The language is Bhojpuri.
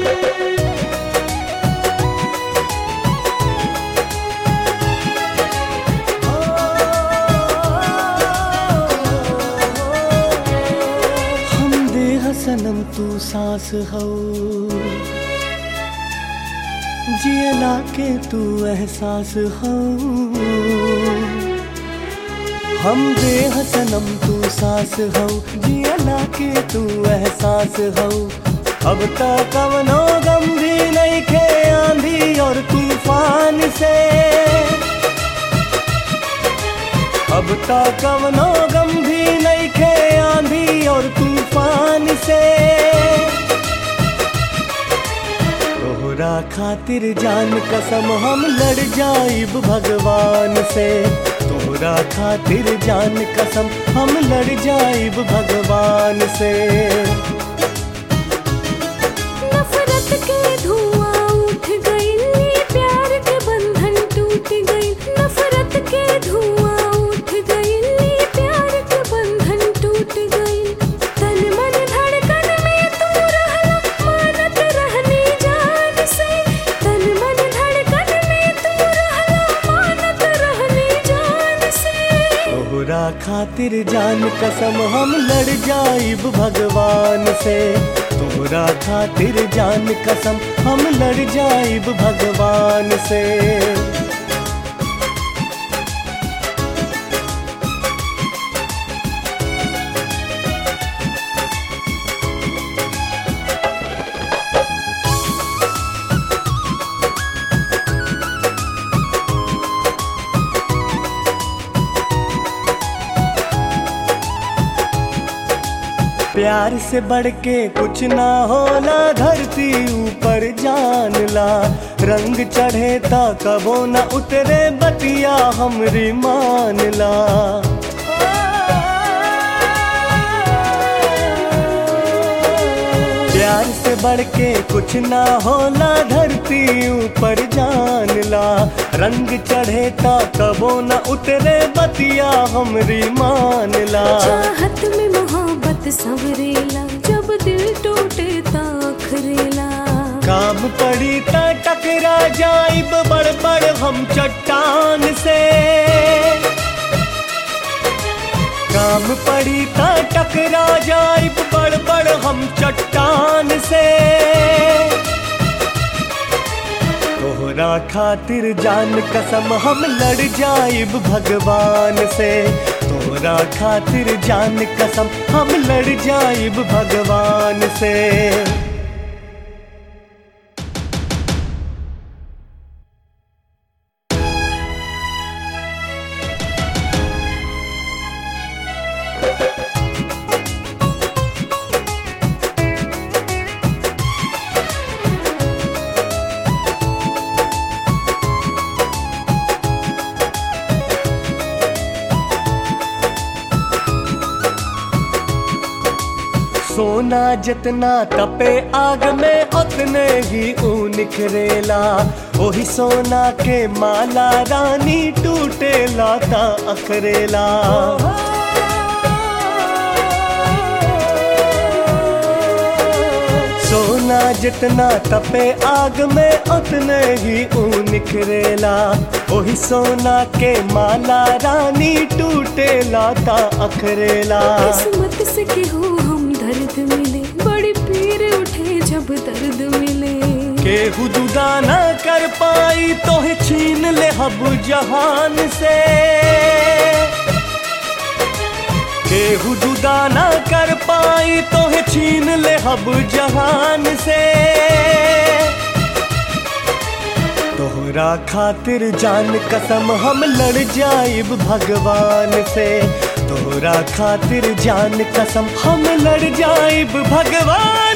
हम देह सनम तू सांस हो जियला के तू एहसास हो हम देह सनम तू सांस हो जियला के तू एहसास हो अब तक कवनो गम भी नहीं खे आंधी और तूफान से अब तक कवनो गम भी नहीं खे आंधी और तूफान से तोहरा खातिर जान कसम हम लड़ जाइब भगवान से तोहरा खातिर जान कसम हम लड़ जाइब भगवान से नफरत के धुआं उठ गई प्यार के बंधन टूट गई नफरत के धुआं उठ गई प्यार के बंधन टूट गई तन मन धड़कन में तू रहला मानत रहनी जान से तन मन धड़कन में तू रहला मानत रहनी जान से तोहरा खातिर जान कसम हम लड़ जाइब भगवान से तोहरा खातिर जान कसम हम लड़ जाइब भगवान से प्यार से बढ़ के कुछ ना होला धरती ऊपर जानला रंग चढ़े ता कबो न उतरे बतिया हमरी मानला प्यार से बढ़ के कुछ ना होला धरती ऊपर जानला रंग चढ़े ता कबो न उतरे बतिया हमरी मानला चाहत में मोहब्बत संवरेला जब दिल टूटे ताखरेला काम पड़ी ता टकरा जाइब बड़ बड़ हम चट्टान से काम पड़ी ता टकरा जाइब बड़ बड़ हम चट्टान से तोहरा खातिर जान कसम हम लड़ जाइब भगवान से तोहरा खातिर जान कसम हम लड़ जाइब भगवान से सोना जितना तपे आग में उतने ही ऊ निखरेला वही सोना के माला रानी टूटेला ता अखरेला सोना जितना तपे आग में उतने ही ऊ निखरेला वही सोना के माला रानी टूटेला ता अखरेला किस्मत से केहू हम दर्द मिले बड़ी पीर उठे जब दर्द मिले केहू जुदा न कर पाई तो छीन ले हब जहान से केहू जुदा न कर पाई तो छीन ले हब जहान से तोहरा खातिर जान कसम हम लड़ जाइब भगवान से तोहरा खातिर जान कसम हम लड़ जाइब भगवान